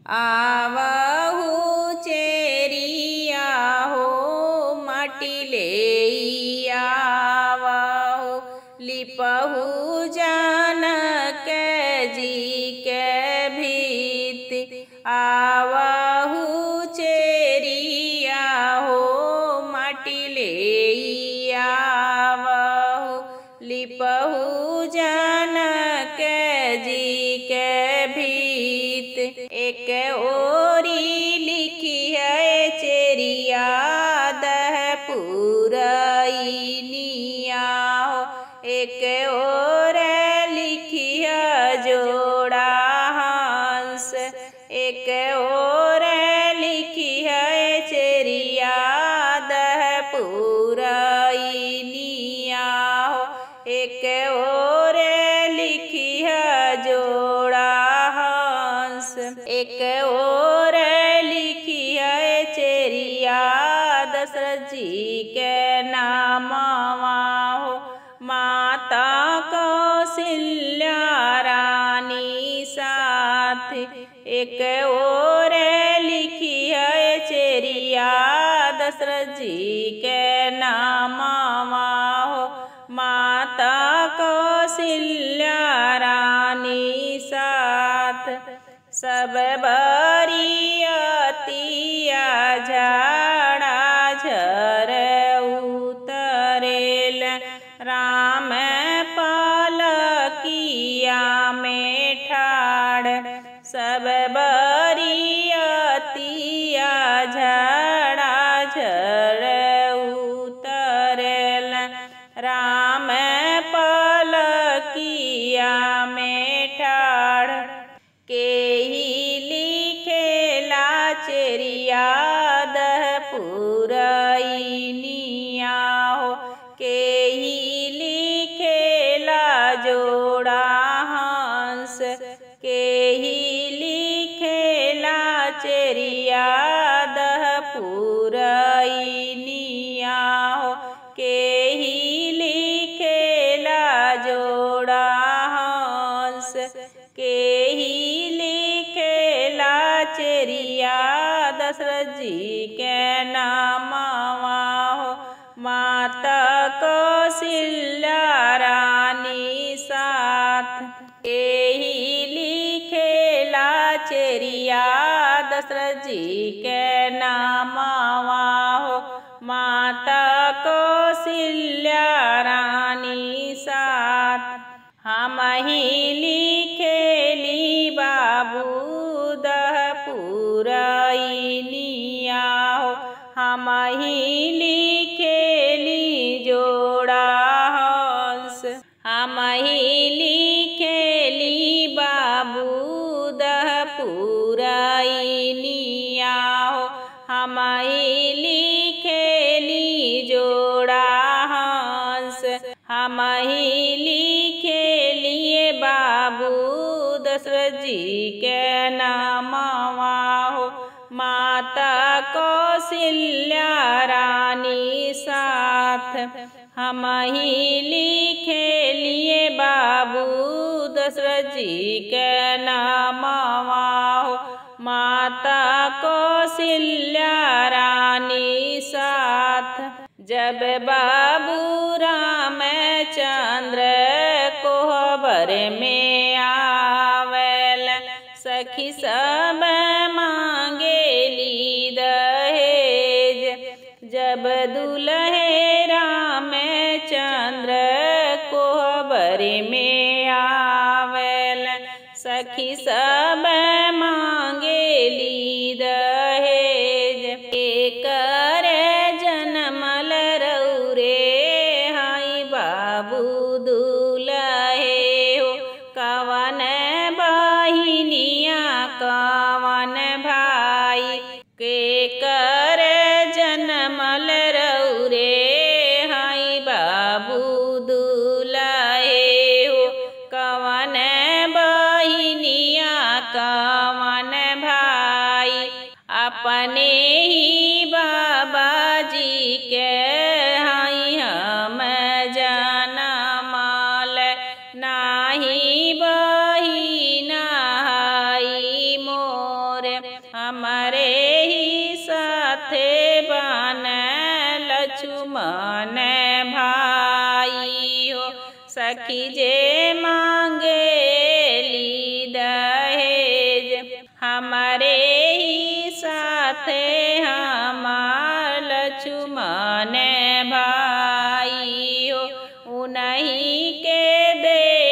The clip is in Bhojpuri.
आवहु चेरिया हो माटी ले आवहु लिपहु जानक जी के भीत आवहु चेरिया हो माटी ले आवहु लिपहु जानक जी के भीत एक ओरी लिखी है चेरिया दह पुरैनिया हो एक और लिखी है जोड़ा हंस एक और लिखी है चेरिया दह पुरैनिया हो एक और लिखी है जोड़ा हंस एक और लिखी है चेरिया दशरथ जी के नामवा हो माता कौशल्या रानी साथ एक और लिखी है चेरिया दशरथ जी के नामवा हो माता कौशल्या रानी साथ सब बरियतिया झाड़ा झर उतरेल राम पालकिया में ठाड़ सब बरियतिया झाड़ा झर उतरेल राम पालकिया में ठाड़ के ही लिखेला चेरिया दह पुरैनिया हो के ही लिखेला जोड़ा हंस के ही लिखेला चेरिया दह पुरैनिया हो के ही लिखेला जोड़ा हंस के ही लिखेला चेरिया दशरथ जी के नामवा हो माता कौशल्या रानी साथ के ही लिखेला चेरिया दशरथ जी के नामवा हो माता कौशल्या रानी साथ हम ही लिखेली बाबू दह पुरैनिया हो हम ही लिखेली जोड़ा हंस हम ही लिखेली बाबू दह पुरैनिया हो हम ही लिखेली जोड़ा हंस हम ही लिखेलिए बाबू दशरथ जी के नामवा हो माता कौशल्या रानी साथ हम ही लिखेलिए बाबू दशरथ जी के नामवा हो माता कौशल्या रानी साथ जब बाबू रामचंद्र कोहबर में आवेल सखी सब मांगेली दहेज जब दुल्हे रामचंद्र कोहबर में आवेल सखी सब मांगेली दहेज एकर जनमल रौरे हाई बाबू दुलहे हो कवन बहिनिया कवन भाई के कर जनमल रौरे हाई बाबू दुलहे हो कवन बहिनिया कवन भाई अपने ही बाबा जी के हाई हम जाना माल नाही बहिना हाई मोर हमारे ही साथे बन लक्ष्मण भाई हो सखी जे मांगे ली दहेज हमारे ही साथे हमार लक्ष्मण भाई हो उन्हीं के दे